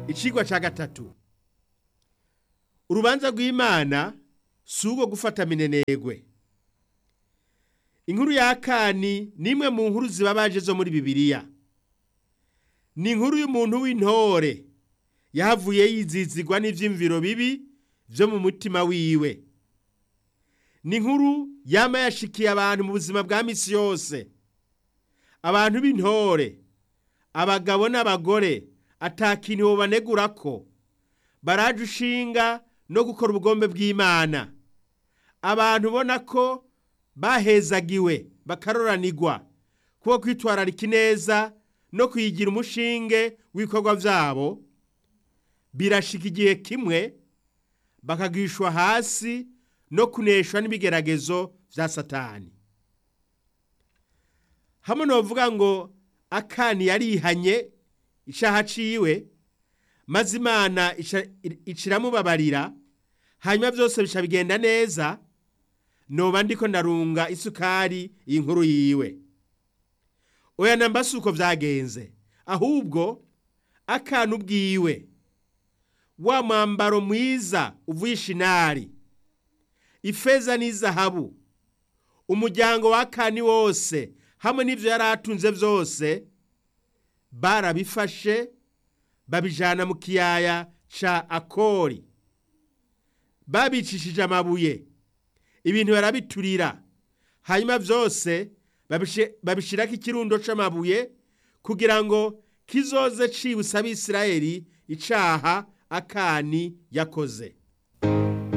icigwa ca gatatu urubanza rw'imana si urwo gufata minenegwe inkuru ya kani ni imwe mu nkuru zibabaje zo muri bibiliya ni inkuru y'umuntu w'intore yahavuye yizizigwa n'ivyiyumviro bibi vyo mu mutima wiwe ni inkuru yama yashikiye abantu mu buzima bwa misi yose abantu b'intore abagabo n'abagore ata kintu bobanegurako baraje ushinga no gukora ubugombe bw'imana abantu ubona ko bahezagiwe bakaroranirwa kuko kwitwararika ineza no kuyigira umushinge w'ibikorwa vyabo birashika igihe kimwe bakagwishwa hasi no kuneshwa n'ibigeragezo vya satani hamwe novuga ngo akani yarihanye icaha ciwe maze imana iciramubabarira hanyuma vyose bica bigenda neza noba ndiko ndarunga isukari inkuru yiwe oya namba si uko vyagenze ahubwo akana ubwiwe wa mwambaro mwiza uvuye ishinari ifeza n'izahabu umuryango wa kani wose hamwe n'ivyo yari atunze vyose barabifashe babijana mu kiyaya ca akori babicishije amabuye ibintu barabiturira hanyuma vyose babishirako ikirundo c'amabuye kugira ngo kizoze cibutsa abisirayeli icaha akani yakoze